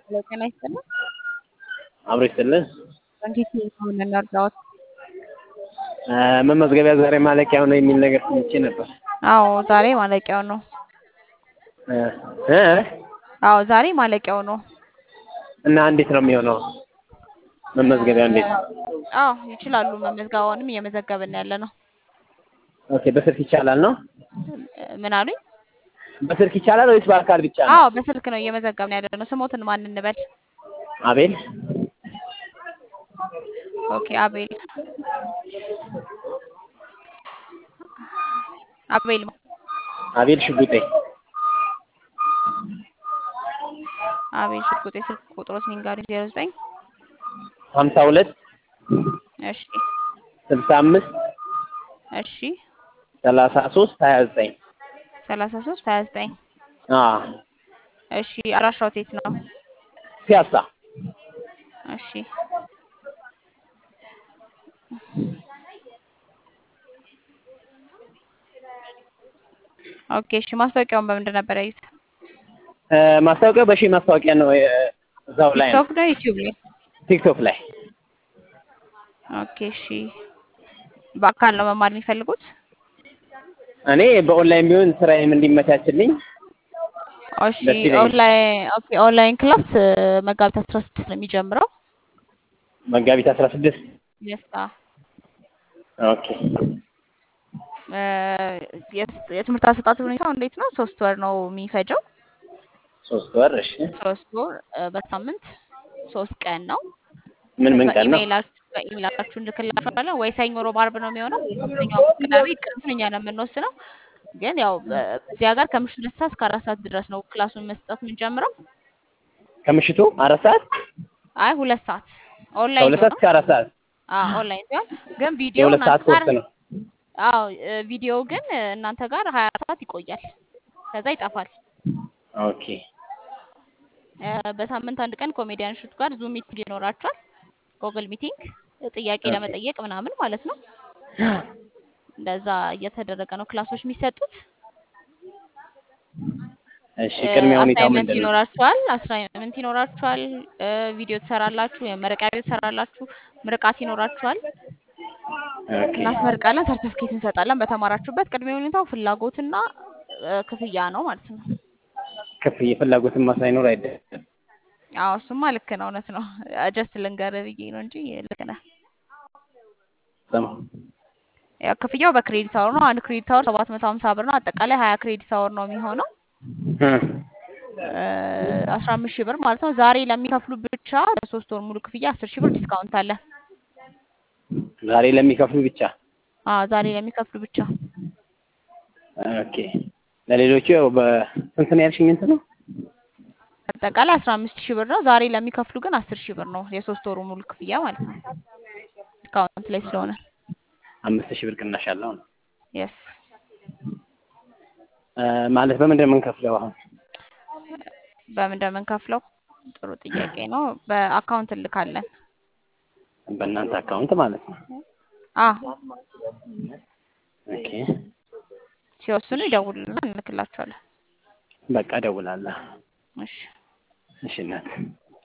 ሄሎ ጤና ይስጥልን። አብሮ ይስጥልን። እንዴት ነው እንርዳዎት? መመዝገቢያ ዛሬ ማለቂያው ነው የሚል ነገር ሰምቼ ነበር። አዎ ዛሬ ማለቂያው ነው። እ እ አዎ ዛሬ ማለቂያው ነው። እና እንዴት ነው የሚሆነው? መመዝገቢያው እንዴት ነው? አዎ ይችላሉ። መመዝገባውንም እየመዘገብን ያለ ነው። ኦኬ በስልክ ይቻላል ነው? ምን አሉኝ? በስልክ ይቻላል ወይስ በአካል ብቻ ነው? አዎ በስልክ ነው እየመዘገብን ያለ ነው። ስሞትን ማን እንበል? አቤል ኦኬ አቤል አቤል አቤል ሽጉጤ አቤል ሽጉጤ ስልክ ቁጥሮስ ንገሩኝ። ዜሮ ዘጠኝ ሀምሳ ሁለት እሺ ስልሳ አምስት እሺ ሰላሳ ሶስት ሀያ ዘጠኝ ሰላሳ ሶስት ሀያ ዘጠኝ አዎ እሺ አድራሻው የት ነው? ፒያሳ እሺ ኦኬ እሺ ማስታወቂያውን በምንድን ነበር ያዩት? እ ማስታወቂያው በሺህ ማስታወቂያ ነው እ እዛው ላይ ነው ቲክቶክ ነው ዩቲዩብ ላይ? ቲክቶክ ላይ ኦኬ እሺ በአካል ነው መማር የሚፈልጉት? እኔ በኦንላይን ቢሆን ስራዬም እንዲመቻችልኝ እሺ ደስ ይለኛል። ኦንላይን ኦኬ ኦንላይን ክላስ እ መጋቢት አስራ ስድስት ነው የሚጀምረው። መጋቢት አስራ ስድስት የስታ ኦኬ እ የስ- የትምህርት አሰጣጥ ሁኔታው እንዴት ነው? ሶስት ወር ነው የሚፈጀው። ሶስት ወር እሺ ሶስት ወር እ በሳምንት ሶስት ቀን ነው። ምን ምን ቀን ነው? በኢሜይላችሁ በኢሜይላችሁ እንልክላችኋለን ወይ ሰኞ፣ ሮብ፣ ዓርብ ነው የሚሆነው። ሰኞ፣ ሐሙስ፣ ቅዳሜ ቀኑን እኛ ነው የምንወስነው። ግን ያው በ- እዚህ ሀገር ከምሽቱ ሁለት ሰዓት እስከ አራት ሰዓት ድረስ ነው ክላሱን መስጠት የምንጀምረው። ከምሽቱ አራት ሰዓት አይ ሁለት ሰዓት ኦንላይን ከሁለት ሰዓት ነው። እስከ አራት ሰዓት አዎ ኦንላይን ሲሆን ግን ቪዲዮ የሁለት እናንተ ሰዓት ጋር ኮርስ ነው። አዎ እ ቪዲዮ ግን እ እናንተ ጋር ሀያ ሰዓት ይቆያል፣ ከዛ ይጠፋል። ኦኬ እ በሳምንት አንድ ቀን ኮሜዲያን እሸቱ ጋር ዙም ሚቲንግ ይኖራቸዋል። ጎግል ሚቲንግ ጥያቄ ኦኬ ለመጠየቅ ምናምን ማለት ነው። እንደዛ እየተደረገ ነው ክላሶች የሚሰጡት። እሺ ቅድሚያ ሁኔታው አሳይመንት ምንድን ነው? ይኖራችኋል፣ አሳይመንት ይኖራችኋል፣ እ ቪዲዮ ትሰራላችሁ፣ የመረቂያ ቪዲዮ ትሰራላችሁ፣ ምርቃት ይኖራችኋል። ኦኬ እናስመርቃለን፣ ሰርቲፊኬት እንሰጣለን። በተማራችሁበት ቅድሚያ ሁኔታው ፍላጎትና እ ክፍያ ነው ማለት ነው። ክፍያ ፍላጎትማ ሳይኖር አይደለም። አዎ እሱማ ልክ ነው፣ እውነት ነው። ጀስት ልንገርህ ብዬ ነው እንጂ ልክ ነህ። ስማ ያው ክፍያው በክሬዲት አወር ነው። አንድ ክሬዲት አወር ሰባት መቶ ሀምሳ ብር ነው። አጠቃላይ ሀያ ክሬዲት አወር ነው የሚሆነው እ አስራ አምስት ሺህ ብር ማለት ነው። ዛሬ ለሚከፍሉ ብቻ ለሶስት ወር ሙሉ ክፍያ አስር ሺህ ብር ዲስካውንት አለ። ዛሬ ለሚከፍሉ ብቻ አዎ ዛሬ ለሚከፍሉ ብቻ ኦኬ። ለሌሎቹ ያው በስንት ነው ያልሽኝ? እንትን ነው አጠቃላይ አስራ አምስት ሺህ ብር ነው። ዛሬ ለሚከፍሉ ግን አስር ሺህ ብር ነው የሶስት ወሩ ሙሉ ክፍያ ማለት ነው። ዲስካውንት ላይ ስለሆነ አምስት ሺህ ብር ቅናሽ አለው ነው የስ እ ማለት በምንድን ነው የምንከፍለው አሁን? በምን እንደምንከፍለው ጥሩ ጥያቄ ነው። በአካውንት እንልካለን። በእናንተ አካውንት ማለት ነው። አ ኦኬ ሲወስኑ ይደውሉልና እንልክላቸዋለን። በቃ እደውላለሁ። እሺ እሺ እናት